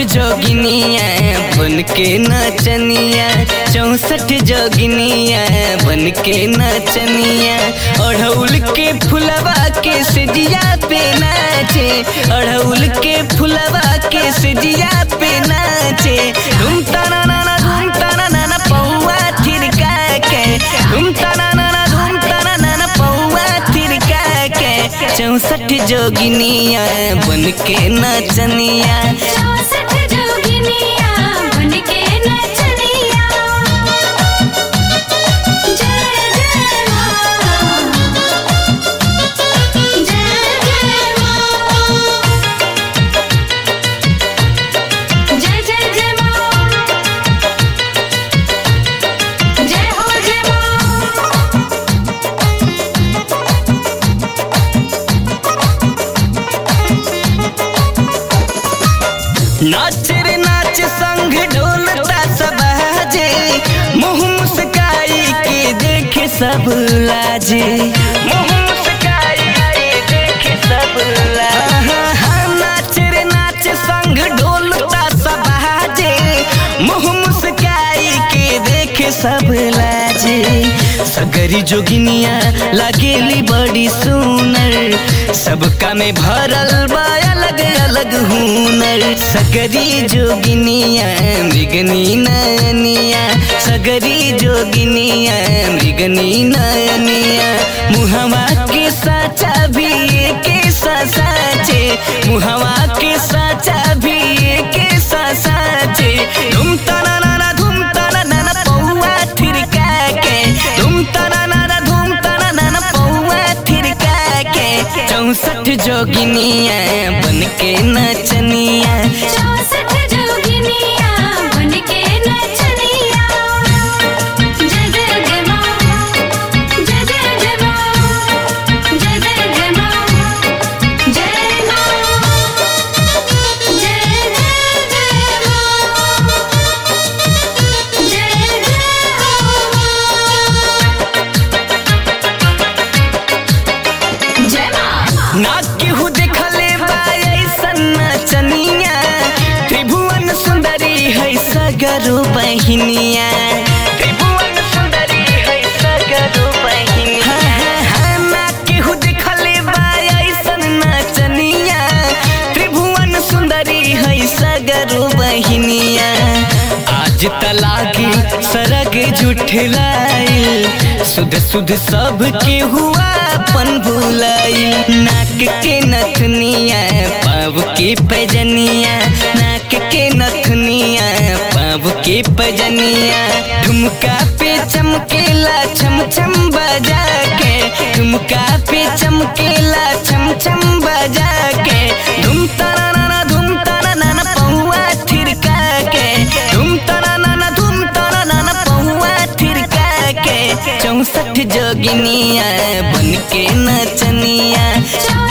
जोगिनिया बन के नचनिया चौसठ जोगिनिया बन के नचनिया अढ़ौल के फुलवा के सजिया पे नाचे अढ़ौल के फुलवा के सजिया पे नाचे धूम ताना नाना धूम ताना नाना पौआ थिरका के धूम ताना नाना धूम ताना नाना पौआ थिरका के चौसठ जोगिनिया बन के नचनिया चौसठ जोगिनिया बन के नचनिया जय जय माँ जय जय माँ जय जय जय माँ जय हो जय माँ नाच रे नाच संग ढोलता सब जे मुँह मुस्काई के देखे सब लाजे मुँह मुस्काई के देखे सब लाजे नाच रे नाच संग ढोलता सब जे मुँह मुस्काई के देखे सब लाजे सगरी जोगिनिया लागेली बड़ी सुनर सबका में भरल बा अलग अलग हुनर सगरी जोगिनिया मृगनी नयनिया सगरी जोगिनिया मृगनी नयनिया मुहवा के साचा भी के साचे मुहवा के साचा भी के साचे धूम ताना नाना धूम ताना नाना पौआ थिरका के धूम ताना नाना धूम ताना नाना पौआ थिरका के चौसठ जोगिनिया बन के नचनिया चौसठ जोगिनिया बन के नचनिया जय जय जय माँ जय जय जय माँ जय जय जय माँ जय माँ जय जय जय माँ जय जय जय माँ ना केहू देखले बा ऐसन नचनिया त्रिभुवन सुंदरी है सगरो बहिनिया त्रिभुवन सुंदरी है सगरो बहिनिया हाँ, हाँ, हाँ, ना केहू देखले बा ऐसन नचनिया त्रिभुवन सुंदरी है सगरो बहिनिया आज तलाकी सरग जुठलाइल सुध सुध सब के हुआ अपन भुलाइल नाक के नथनिया पाव के पैजनिया नाक के नथनिया पाव के पैजनिया ठुमका पे चमकेला छम छम बजा के ठुमका पे चमकेला छम छम बजा के धूम ताना नाना धूम ताना नाना पौआ थिरका के धूम ताना नाना धूम ताना नाना पौआ थिरका के चौसठ जोगिनिया बन के नचनिया चौ